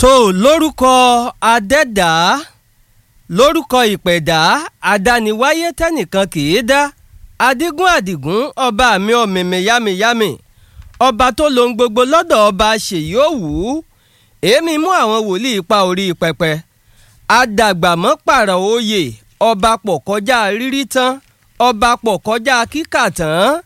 tó lórúkọ adẹ́dá lórúkọ ìpẹ̀dá àdániwáyé tẹ́nìkan kì í dá adigun àdìgún ọba mi ọ̀mìmì yámiyámi ọba tó lohun gbogbo lọ́dọ̀ ọba ṣèyí òwú èémí mú àwọn wòlíì pa orí pẹpẹ àdàgbàmọ́ pààrọ̀ oyè ọba pọ̀ kọjá rírí tán ọba pọ̀ kọjá kíkà tán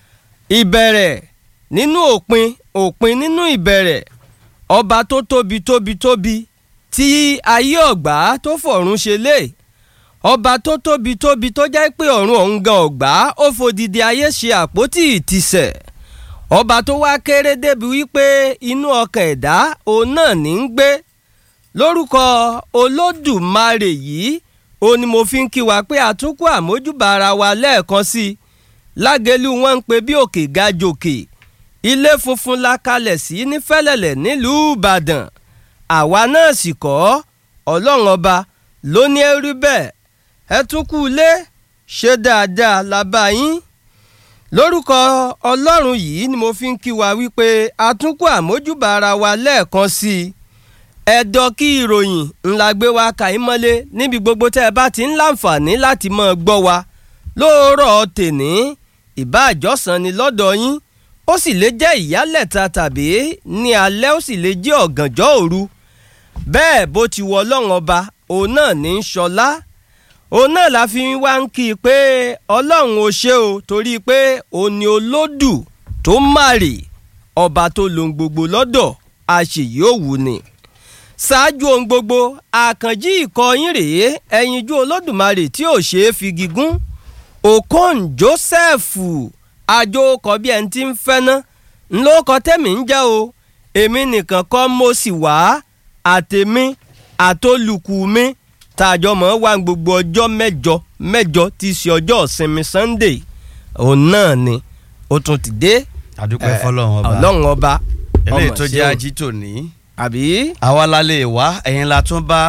ìbẹ̀rẹ̀ nínú òpin òpin nínú ìbẹ̀rẹ̀ ọba tó tóbi tóbi tóbi tí ayé ọ̀gbá tó fọ̀run ṣe lé ọba tó tóbi tóbi tó jẹ́ pé ọ̀run ọ̀hún gan ọ̀gbá ó fòdìdí ayé ṣe àpótí ìtìsẹ̀ ọba tó wá kéré débi wípé inú ọkàn ẹ̀dá òun náà ní ń gbé lórúkọ olódùmarè yìí ó ní mo fi ń kí wa pé àtúnkù àmójúbà ara wa lẹ́ẹ̀kan sí i lágẹ̀lú wọn ń pe bí òkè ga jòkè ilé funfun la kalẹ̀ sí ní fẹ́lẹ̀lẹ̀ nílùú ìbàdàn àwa náà sì kọ́ ọlọ́run ọba ló ní ẹrú bẹ́ẹ̀ ẹ tún kú ilé ṣe dáadáa la bá yín lórúkọ ọlọ́run yìí ni mo fi ń kí wa wípé àtúnkù àmójúbà ara wa lẹ́ẹ̀kan sí i ẹ̀dọ̀ kí ìròyìn ńlá gbé wa kàí mọ́lé níbi gbogbo tẹ́ ẹ bá ti ń láǹfààní láti máa gbọ́ wa lóòrọ̀ tèní ìbá àjọsàn ni lọ́dọ̀ yín ó sì lè jẹ́ ìyálẹ̀ta tàbí ní alẹ́ ó sì lè jẹ́ ọ̀gànjọ́ òru bẹ́ẹ̀ bó ti wọ ọlọ́run ọba òun náà ní í ṣọlá òun náà la fi wá ń kí i pé ọlọ́run ò ṣe o torí pé òun ni olódù tó màrè ọba tó lohun gbogbo lọ́dọ̀ àṣèyí òwú ni ṣáájú ohun gbogbo àkànjí ìkọyín rèé ẹyinjú olódùmarè tí ò ṣeé fi gígùn okon joseph àjòkọ bí ẹni tí ń fẹ́ ná ńlọkọ tẹ́mi ń jẹ́ o èmi nìkan kọ́ mo sì wá àtèmi àtolùkù mi tàjọ mọ́ wá gbogbo ọjọ́ mẹ́jọ mẹ́jọ tí í ṣe ọjọ́ ìsinmi sunday òun náà ni ó tún ti dé àdúpẹ́ fọlọ́run ọba ọlọ́run ọba eléyìí ọmọ tó ṣe jẹ́ o. ají tòní àbí. àwa la lè wá ẹ̀yin la tún bá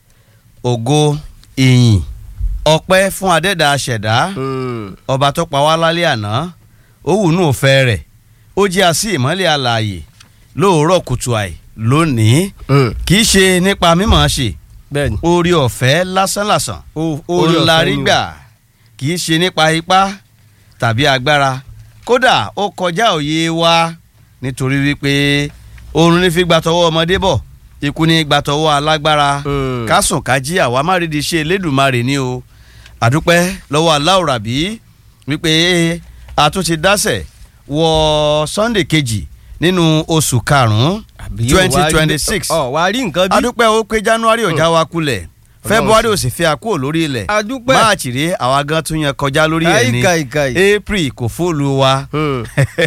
ògo ìyìn ọpẹ́ fún adẹ́dàá aṣẹ̀dá Mm. ọba tó pa wá lálẹ́ àná ó wù nú òfẹ́ rẹ̀ ó jẹ́ àsí ìmọ́lẹ̀ alààyè lóòrọ̀ kùtù àì lónìí Mm. kì í ṣe nípa mímọ̀ ṣe bẹ́ẹ̀ni. orí ọ̀fẹ́ lásánlàsàn O- ó oore ń ọ̀fẹ́ larí ni o. gbà kì í ṣe nípa ipá tàbí agbára kódà ó kọjá òye wa nítorí wípé oorun ní fi gbà tọwọ́ ọmọdé bọ̀ ikú ní gbà tọwọ́ alágbára Mm. kásùn kájí àwa má rí di ṣe elédùnmarè ni o àdúpẹ́ lọ́wọ́ aláwòrábí wípé a tún ti dásẹ̀ wọ sunday kejì nínú oṣù karùn-ún Àbí yóò wá rí- twenty twenty six ọ wá rí nǹkan bí. adúpẹ́ ó pé january ọjà wa kulẹ̀ february ò sì fi àkúrò lórí ilẹ̀ adúpẹ́. máàcì rèé àwa gan tún yan kọjá lórí ẹ̀ ní Àìkàìkàì. april kò fóòlù wa Hmm.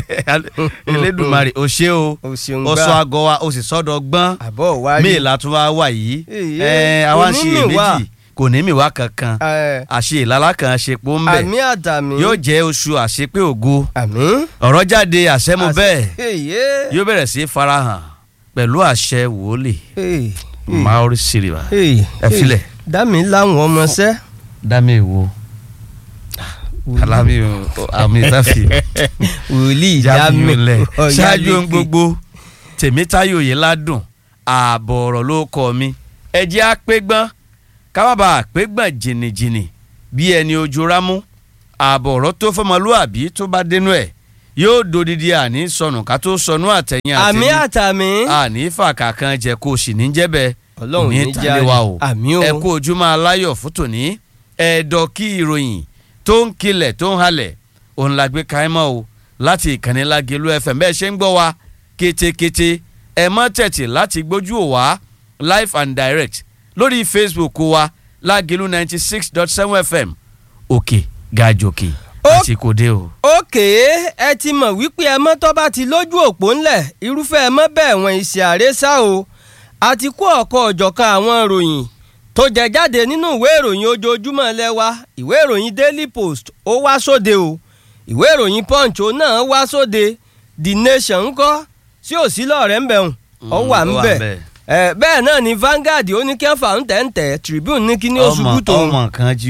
elédùnmarè ò ṣe o o ṣeun ó gbá. sọ àgọ́ wa ó sì sọ́dọ̀ gbọ́n àbọ̀ wá rí. míì látún wá wà yìí Èyí, ẹ àwa ń kò ṣe ní mì wá. èméjì kò ní mì wá kankan Ẹ, àṣe ìlàlá kan àṣepọ̀ ń bẹ̀ àmì àtàmì. yóò jẹ́ oṣù àṣepé ògo àmì. ọ̀rọ̀ jáde àṣẹmu bẹ́ẹ̀ èyí. yóò bẹ̀rẹ̀ sí í farahàn pẹ̀lú àṣẹ wòólì èyí. maori siriba èyí. ẹ filẹ̀. dámi láwọn ọmọọṣẹ́. dami wo alami o ami tafi wòlíì jami dámi. lẹ Ọ̀yá ṣáájú ohun lékè. gbogbo tèmítáyò yìí ládùn ààbọ̀ ọ̀rọ̀ ló kọ́ mi ẹ jẹ́ àpégbọ́n kábàbà àpégbọ́n jìnnìjìnnì bí ẹni ojú rámú ààbọ̀ ọ̀rọ̀ tó fọmọlúàbí tó bá dénú ẹ̀ yóò dodidi àní sọnù ká tó sọnù àtẹ̀yìn àmì àtẹ̀yìn àtàmì. àní fàkà kan jẹ kó o sì ní jẹ́bẹ̀ Ọlọ́run ní tàlẹ́ járe. wa o Àmì o. ẹ kú ojúmọ́ aláyọ̀ fún tòní ẹ̀ẹ́dọ̀ kí ìròyìn tó ń kilẹ̀ tó ń halẹ̀ òun la gbé káímọ́ o láti ìkànnì Lágelú FM bẹ́ẹ̀ ṣe ń gbọ́ wa kétékété ẹ mọ́ tẹ̀tì láti gbójú ò wá live and direct lórí Facebook wa Lágelú ninety six dot seven FM òkè gàjòkè Ó- àti kòdé o. òkè ẹ ti mọ̀ wípé ẹ mọ́ tó bá ti lójú òpó ńlẹ̀ irúfẹ́ ẹ mọ́ bẹ́ẹ̀ wọ̀n ìṣe àrésá o àti kó ọ̀kọ́ ọ̀jọ̀kan àwọn ìròyìn tó jẹ jáde nínú ìwé ìròyìn ojoojúmọ́ lẹ́wà ìwé ìròyìn Daily Post ó wá sóde o ìwé ìròyìn Punch ó náà wá sóde The Nation ńkọ́ sí òsì lọ́ọ̀rẹ́ ń bẹ̀rùn ọ Mm, wà ó ń wà bẹ̀ ńbẹ̀. ẹ bẹ́ẹ̀ náà ni Vanguard ó ní kí wọ́n fà ń tẹ̀ ń tẹ̀ Tribune ní kí ní oṣù ọmọ bùtò ọmọ kan jí wò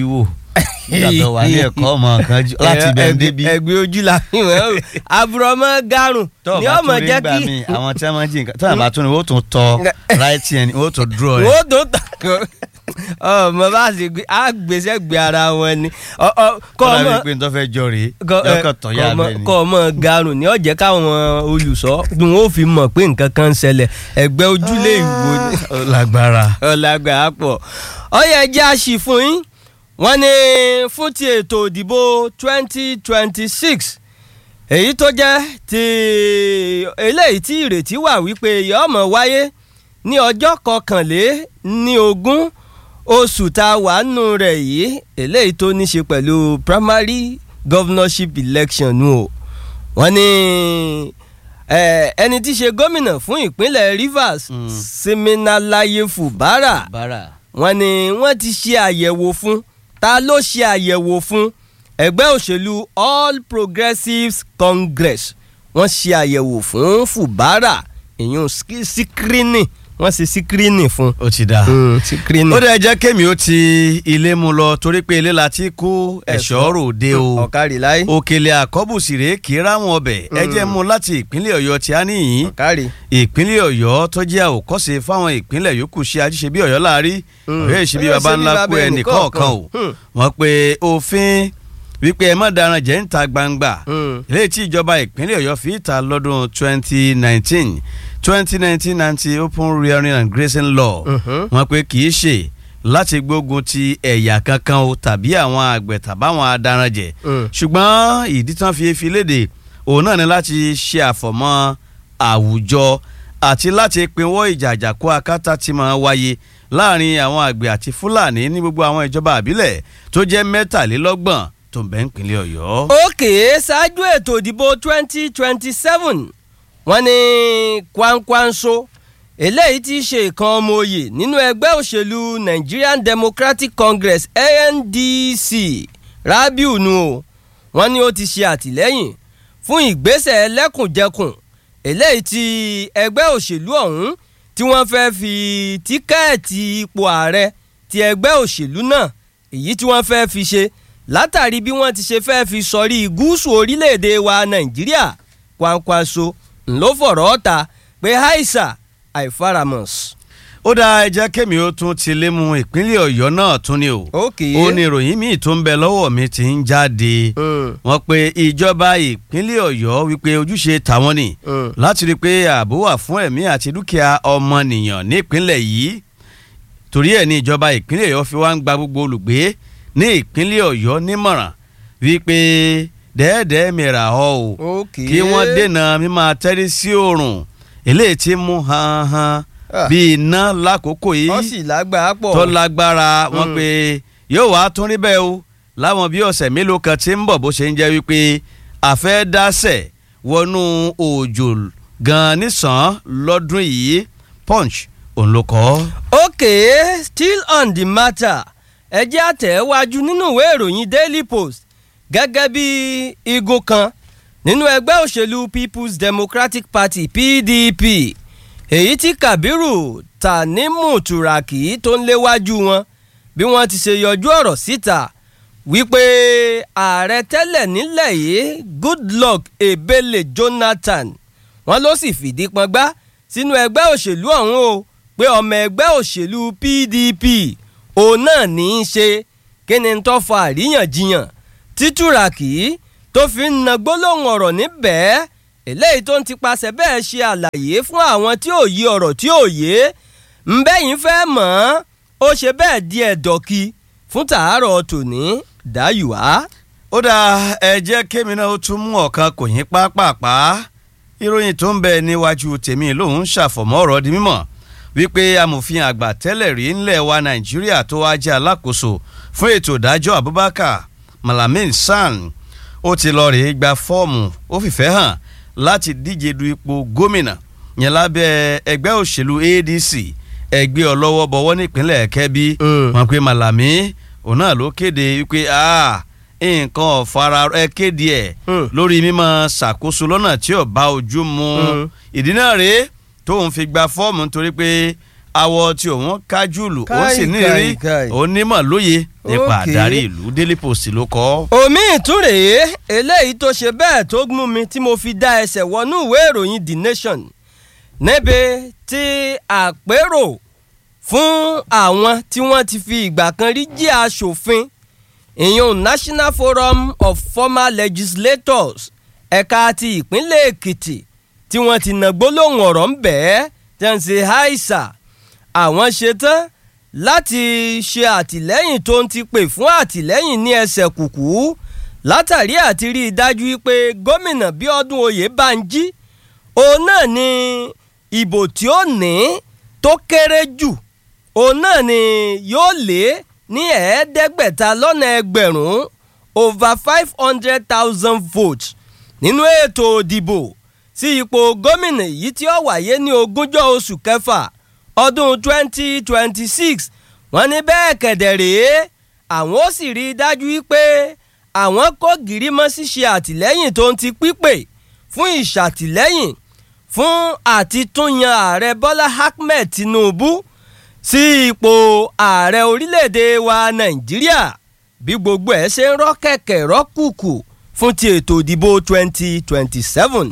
nígbà tó wà ní ẹ̀kọ́ ọmọ kan jù láti bẹ̀ ń débi. ẹgbẹ́ ojú la fi wọ́n o àbúrọ̀mọ́ garùn tó ni o bá ọmọ tún rí jẹ́ gbà kí mí àwọn tí wọ́n máa ń jí nǹkan tó àbá tún ni wọ́n tún tọ right hand wọ́n tún draw ẹ̀. wọ́n tó tàkọ́ ọmọ bá ṣe gbé àgbèsè gbé ara wọn ni Ọ- ọ, kọ́ kọ́ ọmọ ọmọ pé n tó fẹ́ jọ rèé kọ- ẹ, yọkàn tọ̀ yá kọ ọmọ- bẹ́ẹ̀ ni. kọ ọmọ garùn ni ọ̀jẹ̀ káwọn olùsọ ni wọn ò fi mọ̀ pé nǹkan kan ń ṣẹlẹ̀ ẹgbẹ́ ojúlé ìwò ni ó lágbára. ọ̀làgbà pọ̀ ọ̀yẹ̀ ẹja ṣì fún yín wọ́n ní fún ti ètò ìdìbò twenty twenty six èyí tó jẹ́ ti eléyìí tí ìrètí wà wípé yóò máa wáyé ní ọjọ́ kọkànlé ní ogún oṣù tá a wà nù rẹ̀ yìí eléyìí tó ní ṣe pẹ̀lú primary governorship election nù o wọ́n ní eh, ẹni tí í ṣe gómìnà fún ìpínlẹ̀ Rivers Mm. Siminalaye Fubara bára. wọ́n ní wọ́n ti ṣe àyẹ̀wò fún ta ló ṣe àyẹ̀wò fún ẹgbẹ́ òṣèlú All Progressives Congress wọ́n ṣe àyẹ̀wò fún Fubara ìyún síkírínì wọ́n ṣe síkírínì fún. ó ti dáa. síkírínì. ó dẹ̀ jẹ́ kémi ó ti ilé mu lọ torí pé ilé la ti kó ẹ̀ṣọ́ ròde o ọ̀kárì láyé òkèlè àkọ́bùsì rèé kì í ráwọn ọbẹ̀ ẹ jẹ́ mú láti ìpínlẹ̀ ọ̀yọ́ tí a níyìn ọ̀kárì. ìpínlẹ̀ ọ̀yọ́ tó jẹ́ àwòkọ́ṣe fáwọn ìpínlẹ̀ yòókù ṣe ajíṣe bí ọ̀yọ́ láàrí Mm. ọ̀yọ́ ìṣe bí Ọ̀yọ́ baba ṣe bí ńlá baba kú ẹnì kọ̀ọ̀kan o Hmm. wọ́n pe òfin wípé ẹ má daran jẹ́ ń ta gbangba Hmm. eléyìí tí ìjọba ìpínlẹ̀ ọ̀yọ́ fi ìta lọ́dún 2019 2019 anti open rearing and grazing law Mhm. wọ́n pe kì í ṣe láti gbógun ti ẹ̀yà kankan o tàbí àwọn àgbẹ̀ tàbáwọn adaranjẹ̀ Hmm. ṣùgbọ́n ìdí tán fi fi léde òun náà ni láti ṣe àfọ̀mọ́ àwùjọ àti láti pinwọ́ ìjà àjàkú akátá tí máa wáyé láàrin àwọn àgbẹ̀ àti fúlàní ní gbogbo àwọn ìjọba àbílẹ̀ tó jẹ́ mẹ́tàlélọ́gbọ̀n tó ń bẹ nípínlẹ̀ ọ̀yọ́. òkè ṣáájú ètò ìdìbò twenty twenty seven wọ́n ní Kwankwanso eléyìí tí í ṣe ìkan ọmọ oyè nínú ẹgbẹ́ òṣèlú Nigerian Democratic Congress NDC Rabiu nu o wọ́n ní ó ti ṣe àtìlẹ́yìn fún ìgbésẹ̀ ẹlẹ́kùnjẹkùn eléyìí tí ẹgbẹ́ òṣèlú ọ̀hún tí wọ́n fẹ́ fi tíkẹ́ẹ̀tì ipò ààrẹ ti ẹgbẹ́ òṣèlú náà èyí tí wọ́n fẹ́ fi ṣe látàrí bí wọ́n ti ṣe fẹ́ fi sọrí gúúsù orílẹ̀-èdè wa Nàìjíríà Kwankwaso ńlọ fọ̀rọ̀ ọ̀ta pé haisa àìfaramọ̀s. ó dá ẹjẹ́ kémi ó tún ti lé mu ìpínlẹ̀ ọ̀yọ́ náà tún ni o. ókè ó ní ìròyìn míì tó ń bẹ lọ́wọ́ mi ti ń jáde. wọ́n pe ìjọba ìpínlẹ̀ ọ̀yọ́ wípé ojúṣe tàwọn ni láti rí i pé ààbò wà fún ẹ̀mí àti dúkìá ọmọnìyàn nípínlẹ̀ yìí torí ẹ̀ ní ìjọba ìpínlẹ̀ ọ̀yọ́ fi wá ń gba gbogbo olùgbé ní ìpínlẹ̀ ọ̀yọ́ nímọ̀ràn wípé dẹ́ẹ̀dẹ́ẹ́ mìíràn ọ́ o ókè kí wọ́n dènà mímọ́ tẹ́rí sí oòrùn eléyìí tí mú han han bíi iná lákòókò yìí wọ́n sì lágbàá pọ̀. tó lágbára wọn Mm. pé yóò wá tún rí bẹ́ẹ̀ o láwọn bí ọ̀sẹ̀ mélòó kan tí ń bọ̀ bó ṣe ń jẹ́ wípé àfẹ́dásẹ̀ wọnú òjò gan nísàn lọ́dún yìí punch òun ló kọ́. okay still on the matter ẹ jẹ́ àtẹ̀wájú nínú ìwé ìròyìn daily post gẹ́gẹ́ bí igun kan nínú ẹgbẹ́ òṣèlú people's democratic party pdp èyí tí kabiru tanimu turaki tó ń léwájú wọn bí wọ́n ti ṣe yọjú ọ̀rọ̀ síta wípé ààrẹ tẹ́lẹ̀ nílẹ̀ yìí goodluck ebele jonathan wọ́n ló sì fìdí pọngbá sínú ẹgbẹ́ òṣèlú ọ̀hún o pé ọmọ ẹgbẹ́ òṣèlú pdp òun náà ní í ṣe kí ni tó fa àríyànjiyàn títúràkì tó fi ń na gbólóhùn ọ̀rọ̀ níbẹ̀ eléyìí tó ń tipasẹ̀ bẹ́ẹ̀ ṣe àlàyé fún àwọn tí ò yí ọ̀rọ̀ tí ò yé ńbẹ́yìn fẹ́ mọ̀ ọ́n ó ṣe bẹ́ẹ̀ di ẹ̀dọ̀kì fún tàárọ̀ tòní dáyùá. ó dáa ẹ jẹ́ kémi náà ó tún mú ọ̀kan kò yín pápápá ìròyìn tó ń bẹ níwájú tèmi lòun ṣàfọ̀mọ́ ọ̀rọ̀ di mímọ̀ wípé amòfin àgbà tẹ́lẹ̀ rí ńlẹ̀ wa nàìjíríà tó wá jẹ́ alákòóso fún ètò ìdájọ́ abubakar malamin san ó ti lọ rèé gba fọ́ọ̀mù ó fìfẹ́ hàn láti díje du ipò gómìnà yẹn lábẹ́ ẹgbẹ́ òṣèlú adc ẹgbẹ́ ọlọ́wọ́ bọ̀wọ́ nípínlẹ̀ kẹ́bí Mm. wọn pe malami òun náà ló kéde wípé ah, nǹkan ọ̀fara ẹ kéde ẹ̀ Mm. lórí mímọ́ ṣàkóso lọ́nà tí ò bá ojú mu Mm. ìdí náà rèé tóun fi gba fọ́ọ̀mù nítorí pé awọ tí òun kájúlù ó sì Káì, ní káì, rí káì. onímọ̀ lóye nípa Okay. àdarí ìlú Daily Post ló kọ. omi ìtúrèé eléyìí tó ṣe bẹ́ẹ̀ tó mú mi tí mo fi dá ẹsẹ̀ wọnú ìwé ìròyìn The Nation níbi tí àpérò fún àwọn tí wọ́n ti fi ìgbà kan rí jẹ́ aṣòfin ìyún National Forum of Former Legislators ẹ̀ka ti ìpínlẹ̀ Èkìtì tí wọ́n ti nà gbólóhùn ọ̀rọ̀ ń bẹ́ẹ̀ tí wọ́n ń ṣe àìsà àwọn ṣetán láti ṣe àtìlẹ́yìn tó ń ti pè fún àtìlẹ́yìn ní ẹsẹ̀ kùkú látàrí àti rí i dájú wípé gómìnà Bíọ́dún Oyèbánjí òun náà ni ìbò tí ó ní tó kéré jù òun náà ni yóò lé ní ẹ̀ẹ́dẹ́gbẹ̀ta lọ́nà ẹgbẹ̀rún over five hundred thousand votes nínú ètò òdìbò sí ipò gómìnà yìí tí ó wáyé ní ogúnjọ́ oṣù kẹfà ọdún twenty twenty six wọ́n ní bẹ́ẹ̀ kẹ̀dẹ̀ rèé àwọn ó sì rí i dájú wípé àwọn kó gìrì mọ́ ṣíṣe àtìlẹ́yìn tó ń ti pípè fún ìṣàtìlẹ́yìn fún àti tún yan ààrẹ Bọ́lá Ahmed Tinubu sí ipò ààrẹ orílẹ̀-èdè wa Nàìjíríà bí gbogbo ẹ̀ ṣe ń rọ́ kẹ̀kẹ́ rọ́ kùkù fún ti ètò ìdìbò twenty twenty seven.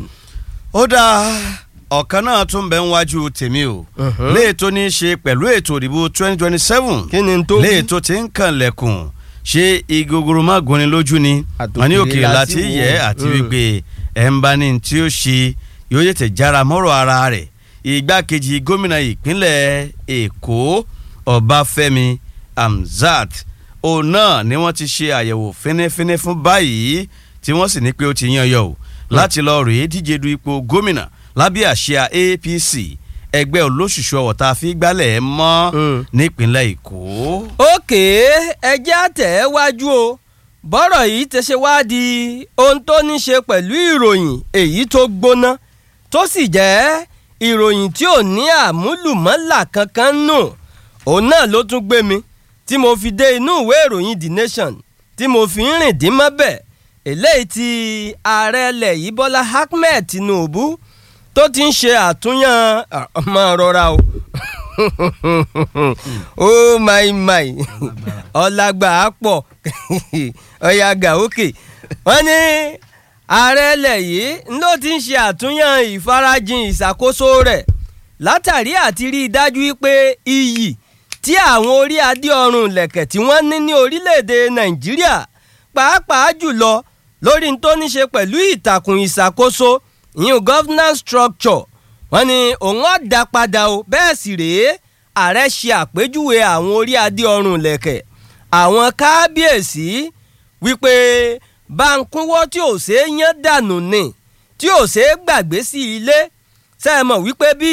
ó dáa ọ̀kan náà tún bẹ ń wájú tèmi o Mhm. léètò ní í ṣe pẹ̀lú ètò ìdìbò twenty twenty seven kí ni tó wí? léètò tí ń kàn lẹ̀kùn ṣé igogoro má gúnni lójú ni Àtòkèrè wọn ní òkèèrè láti láti wò. yẹ àti Mm. wípé ẹ̀ ń bá ní tí ó ṣe yóò tètè jára mọ́rọ̀ ara rẹ̀ igbákejì gómìnà ìpínlẹ̀ èkó ọbáfẹ́mi hamzat òun náà ni wọ́n ti ṣe àyẹ̀wò fínífíní fún báyìí tí wọ́n sì ní pé ó ti yan yọ o láti lọ rèé díje du ipò gómìnà lábẹ́ àsíá apc ẹgbẹ́ olóṣùṣù ọ̀wọ̀ tá a fi gbálẹ̀ mọ́ Mm. nípínlẹ̀ èkó. òkè ẹjẹ́ àtẹ̀ wájú o bọ́rọ̀ yìí ti ṣe wá di ohun tó ní ṣe pẹ̀lú ìròyìn èyí tó gbóná tó sì jẹ́ ìròyìn tí ò ní àmúlùmọ́là kankan nù òun náà ló tún gbé mi tí mo fi dé inú ìwé ìròyìn The Nation tí mo fi ń rìn dín mọ́bẹ̀ eléyìí tí ààrẹ ilẹ̀ yìí Bọ́lá Ahmed Tinubu tó ti ń ṣe àtúnyàn ọmọ rọra o oh my my ọlágbà á pọ̀ ọ̀yà gàókè wọ́n ní ààrẹ ilẹ̀ yìí ló ti ń ṣe àtúnyàn ìfarajìn ìṣàkóso rẹ̀ látàrí àti rí i dájú pé iyì tí àwọn orí adé ọrùn lẹ̀kẹ̀ tí wọ́n ní ní orílẹ̀-èdè nàìjíríà pàápàá jùlọ lórí tó ní ṣe pẹ̀lú ìtàkùn ìṣàkóso ìyún governance structure wọ́n ní òun á dá padà o bẹ́ẹ̀ sì rèé ààrẹ ṣe àpèjúwe àwọn orí adé ọrùn lẹ̀kẹ̀ àwọn kábíyèsí wípé báńkúwọ́ tí ò ṣeé yán dànù ni tí ò ṣeé gbàgbé sí ilé ṣe é mọ̀ wípé bí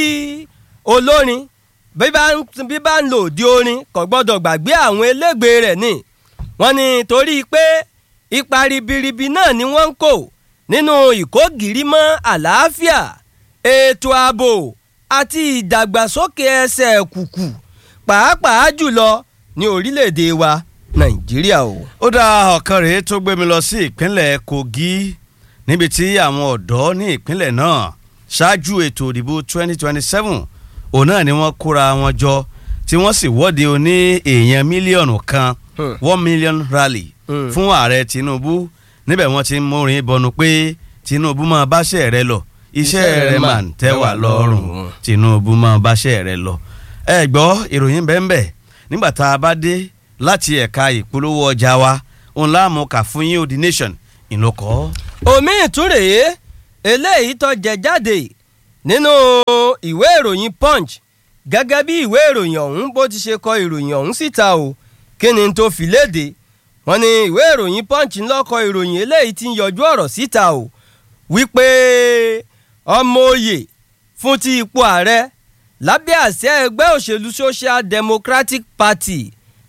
olórin bí bá ń bí bá ń lò di orin kò gbọ́dọ̀ gbàgbé àwọn elégbè rẹ̀ ni wọ́n ní torí pé ipa ribiribi náà ni wọ́n ń kó nínú ìkógìrímọ́ àlàáfíà ètò ààbò àti ìdàgbàsókè ẹsẹ̀ kùkù pàápàá jùlọ ní orílẹ̀-èdè wa nàìjíríà o. ó dá ọ̀kan rèé tó gbé mi lọ sí ìpínlẹ̀ kogi níbi tí àwọn ọ̀dọ́ ní ìpínlẹ̀ náà ṣáájú ètò ìdìbò 2027 òun náà ni wọ́n kóra wọn jọ tí wọ́n sì wọ́de oní èèyàn mílíọ̀nù kan Hmm. one million rally Hmm. fún ààrẹ tinubu níbẹ̀ wọ́n ti ń múrin bọnu pé tinubu máa báṣẹ́ rẹ lọ iṣẹ́ rẹ máa ń tẹ́ wà lọ́rùn tinubu máa báṣẹ́ rẹ lọ. ẹ gbọ́ ìròyìn bẹ́ẹ̀ nígbà tá a bá dé láti ẹ̀ka ìpolówó ọjà wa òun láàmú kà fún yín odi nation ìlọkọ. omi ìtúrèé eléyìí tó jẹ jáde nínú ìwé ìròyìn punch gẹ́gẹ́ bí ìwé ìròyìn ọ̀hún bó ti ṣe kọ ìròyìn ọ̀hún síta o kí ni tó fi léde wọ́n ní ìwé ìròyìn punch ń lọ́kọ ìròyìn eléyìí ti ń yọjú ọ̀rọ̀ síta o wípé ọmọ òye fún ti ipò ààrẹ lábẹ́ àṣẹ ẹgbẹ́ òṣèlú social democratic party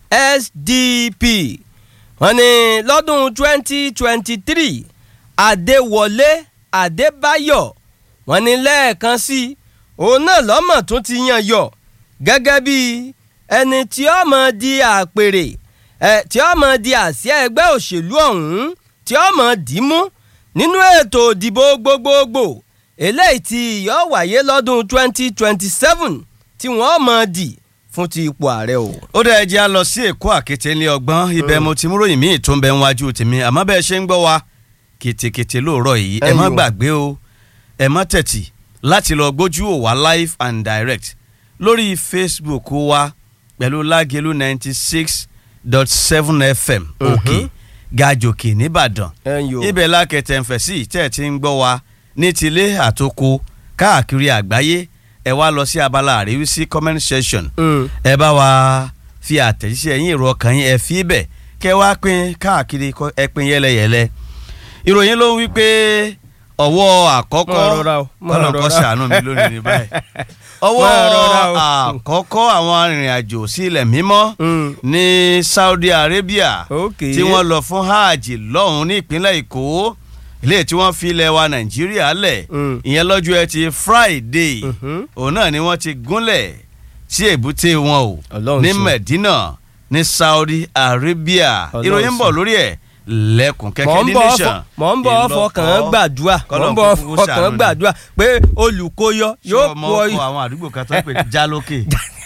sdp wọ́n ní lọ́dún 2023 adéwọlé adébáyọ̀ wọ́n ní lẹ́ẹ̀kan sí i òun náà lọ́mọ̀ tún ti yan yọ gẹ́gẹ́ bí ẹni tí ó mọ̀ di àpèrè ẹ̀ tí ó mọ̀ di àsíá ẹgbẹ́ òṣèlú ọ̀hún tí ó mọ̀ dìímú nínú ètò ìdìbò gbogbogbò eléyìí tí yóò wáyé lọ́dún 2027 tí wọ́n mọ̀ dì fún ti ipò ààrẹ o. ó dẹ̀ jẹ́ a lọ sí èkó àkété ní ọgbọ́n ibẹ̀ mo ti mú ròyìn míì tó ń bẹ níwájú tèmi àmọ́ bẹ́ẹ̀ ṣe ń gbọ́ wa kètèkètè lóòrọ̀ yìí ẹ má Ẹ̀yin o. gbàgbé o ẹ má tẹ̀tì láti lọ gbójú ò wá live and direct lórí facebook wa pẹ̀lú lágẹ̀lú ninety six dot seven fm òkè gàjòkè nìbàdàn ẹ̀yin o. ibẹ̀ lákẹ̀tẹ̀ ń fẹ̀ sí tẹ̀ tí ń gbọ́ wa ní tilé àtòkò káàkiri àgbáyé ẹ wá lọ sí abala àríwísí comment section Mm. ẹ bá wa fi àtẹ̀jíṣẹ́ yín èrò ọkàn yín ẹ fi bẹ̀ kẹ́ wá pín káàkiri kọ́- ẹ pín yẹ́lẹyẹ̀lẹ. ìròyìn ló ń wí pé ọwọ́ àkọ́kọ́ Máa rọra o, máa kọ́nà kọ́ rọra. ṣàánú mi lónìí ní báyìí. ọwọ́ Máa rọra o. àkọ́kọ́ àwọn arìnrìn-àjò sí ilẹ̀ mímọ́ Mm. ní Saudi Arabia Ok. tí wọ́n lọ fún hajj lọ́hùn ní ìpínlẹ̀ Èkó ilé tí wọ́n fi ilẹ̀ wa Nàìjíríà lẹ̀ Mm. ìyẹn lọ́jọ́ ẹtì Friday Mhm. òun náà ni wọ́n ti gúnlẹ̀ sí èbúté wọn o Ọlọ́run ní ṣeun. Medina ní Saudi Arabia Ọlọ́run ìròyìn ń bọ̀ ṣeun. lórí ẹ̀ lẹ́kùn mọ̀ kẹ́kẹ́ ń ní bọ̀ nation fọ- mọ̀ ń bọ̀ fọkàn gbàdúrà mọ̀ Kọ́lọ́run ń bọ̀ kúkú fọkàn ṣàánú ni. gbàdúrà pé olùkóyọ yóò yóò kú mọ ọyọ. ọkọ àwọn àdúgbò kan tó ń pè ní jálókè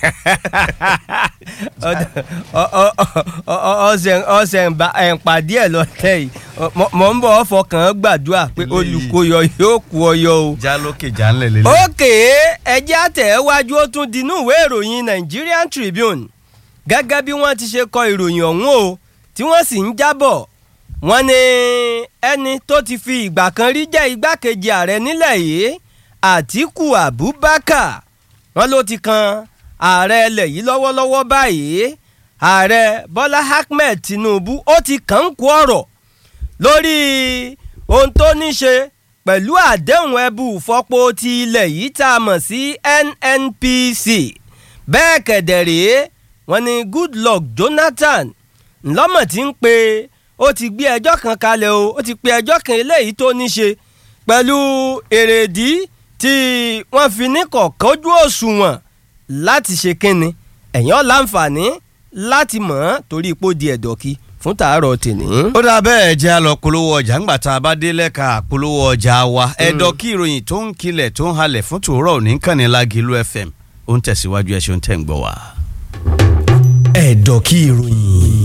ọsẹ ọsẹ ẹ̀ǹpàdé ẹ̀ lọ́tẹ̀ yìí Mọ̀- mọ̀ ń bọ̀ fọkàn gbàdúrà pé Ilé yìí. olùkóyọ yóò kú ọyọ o. jálókè jánlẹ̀ lélẹ̀. òkè ẹjẹ́ àtẹ̀wájú ó tún dinú ìwé ìròyìn Nigerian Tribune gẹ́gẹ́ bí wọ́n ti ṣe kọ ìròyìn ọ̀hún o tí wọ́n sì ń jábọ̀ wọ́n ní ẹni tó ti fi ìgbà kan rí jẹ́ igbákejì ààrẹ nílẹ̀ yìí Àtíkù Abubakar wọ́n ló ti kan ààrẹ ilẹ̀ yìí lọ́wọ́lọ́wọ́ báyìí ààrẹ Bọ́lá Ahmed Tinubu ó ti kàn ń kú ọ̀rọ̀ lórí ohun tó ní ṣe pẹ̀lú àdéhùn ẹbú ìfọpo ti ilẹ̀ yìí tá a mọ̀ sí NNPC bẹ́ẹ̀ kẹ̀dẹ̀ rèé wọ́n ní Goodluck Jonathan ńlọ́mọ̀ tí ń pe ó ti gbé ẹjọ́ kan kalẹ̀ o ó ti pe ẹjọ́ kan eléyìí tó ní ṣe pẹ̀lú èrèdí tí wọ́n fi ní kọ̀kọ́jú òṣùwọ̀n láti ṣe kínni ẹ̀yàn láǹfààní láti mọ̀ ọ́n torí ipò di ẹ̀dọ̀kí fún tàárọ̀ tèní. ó dà bẹ́ẹ̀ jẹ́ a lọ polówó ọjà ńgbà tá a bá dé lẹ́ka polówó ọjà wa ẹ̀dọ̀ kí ìròyìn tó ń kilẹ̀ tó ń halẹ̀ fún tòórọ́ òní kànnì Lágìlú FM ó ń tẹ̀síwájú ẹ̀ ṣe ń tẹ̀ ń gbọ́ wa. ẹ̀dọ̀ kí ìròyìn.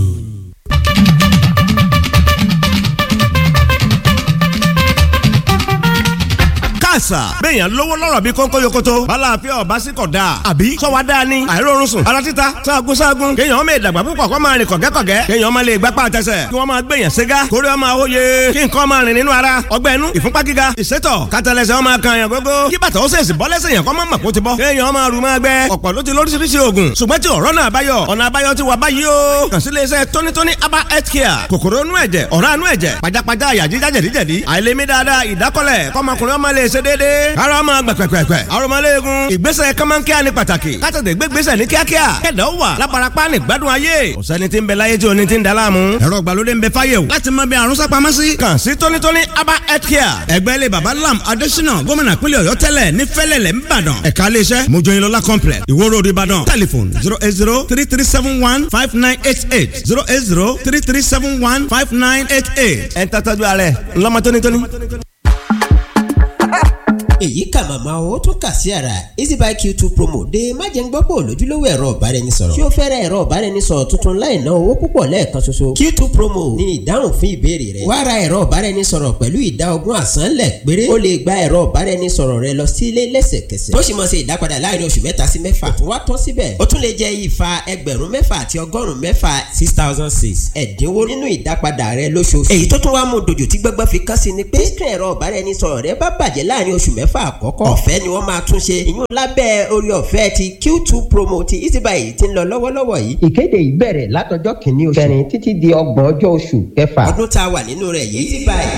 káàsà béèyàn lówó lọ́rọ̀ bí kónkó yokoto balàáfíà ọba sí kọ̀ dáa àbí sọ́wọ́ dáa ni àìrórun sùn ara títa sáàgùn sáàgùn kéèyàn ọmọ ìdàgbà púpọ̀ kó máa rìn kọ̀gẹ́kọ̀gẹ́ kéèyàn ọmọ lè gbapá àtẹsẹ̀ kí wọ́n máa gbèyàn ségá kórè ọmọ àwòye kí nǹkan máa rìn nínú ara ọgbẹ́ inú ìfúnpá gíga ìsétọ̀ kátàlẹ́sẹ̀ ọmọ kan yàn gógó kí bàtà ó sèṣì bọ́ lẹ́sẹ̀ yàn kọ́ máa mọ̀ kó ti bọ́ kéèyàn ọmọ àrùn máa gbẹ ọ̀pọ̀ ló ti lóríṣiríṣi oògùn ṣùgbọ́n tí ọ̀rọ̀ náà báyọ̀ ọ̀nà àbáyọ ti wà báyìí o kàn sí iléeṣẹ́ tónítóní aba health care kòkòrò inú ẹ̀jẹ̀ ọ̀rá inú ẹ̀jẹ̀ pajápajá àyà jíjá jẹ̀díjẹ̀dí àìlèmí dáadáa ìdákọ́lẹ̀ kọ́mọkùnrin ọmọ lè ṣe déédéé ara ọmọ gbẹ̀pẹ̀pẹ̀pẹ̀ arọmọléegun ìgbésẹ̀ kọ́mọ́nkíá ni pàtàkì kátàtẹ̀ gbégbésẹ̀ ní kíákíá kẹ̀dọ̀ wà lábarapá ní gbádùn ayé ọ̀sẹ́ni tí ń bẹ láyé tí oní ti ń daláàmú ẹ̀rọ ìgbàlódé ń bẹ fáyé o láti mọ bí àrùn sápamọ́ sí kàn sí tónítóní aba health care ẹgbẹ́ ilé baba lam adésínà gómìnà pínlẹ̀ ọ̀yọ́ tẹ́lẹ̀ ní fẹ́lẹ̀lẹ̀ ńbàdàn ẹ̀ka iléeṣẹ́ mojoyinlola complex ìwó road ìbàdàn telephone zero eight zero three three seven one five nine eight eight zero eight zero three three seven one five nine eight eight ẹ̀ ń tọ́jú ara ẹ̀ ńlọ́mọ tónítóní èyí kà màmá o tún kà sí ara easybuy q2 promo dé májẹ̀ngbọ́pọ̀ lójúlówó ẹ̀rọ ọ̀báraẹnisọ̀rọ̀ tí ó fẹ́rẹ̀ ẹ̀rọ ọ̀báraẹnisọ̀rọ̀ tuntun láì ná owó púpọ̀ lẹ́ẹ̀kan ṣoṣo q2 promo ní ìdáhùn fún ìbéèrè rẹ wá ra ẹ̀rọ ọ̀báraẹnisọ̀rọ̀ pẹ̀lú ìdá ogún àsánlẹ̀ péré ó lè gba ẹ̀rọ ọ̀báraẹnisọ̀rọ̀ rẹ lọ sílé lẹ́sẹ̀kẹsẹ̀ tó sì mọ̀ ṣe ìdápadà láàrin oṣù mẹ́ta sí mẹ́fà tó wá tán síbẹ̀ ó tún lè jẹ ìfà ẹgbẹ̀rún mẹ́fà àti ọgọ́rùn-ún mẹ́fà six thousand six ẹ̀dínwó nínú ìdápadà rẹ lóṣooṣù èyí tó tún wá mú dojú tí gbọ́gbọ́ fi kán sí ni pé tí ẹ̀rọ ọ̀báraẹnisọ̀rọ̀ rẹ bá bàjẹ́ láàrin oṣù mẹ́fà àkọ́kọ́ ọ̀fẹ́ ni wọ́n máa tún ṣe ìyún lábẹ́ orí ọ̀fẹ́ ti q2 promo ti easybuy tí ń lọ lọ́wọ́lọ́wọ́ yìí. ìkéde yìí bẹ̀rẹ̀ látọjọ́ kìíní oṣù kẹrin títí di ọgbọ̀n ọjọ́ oṣù kẹfà. ọdún tá a wà nínú rẹ̀ yìí easybuy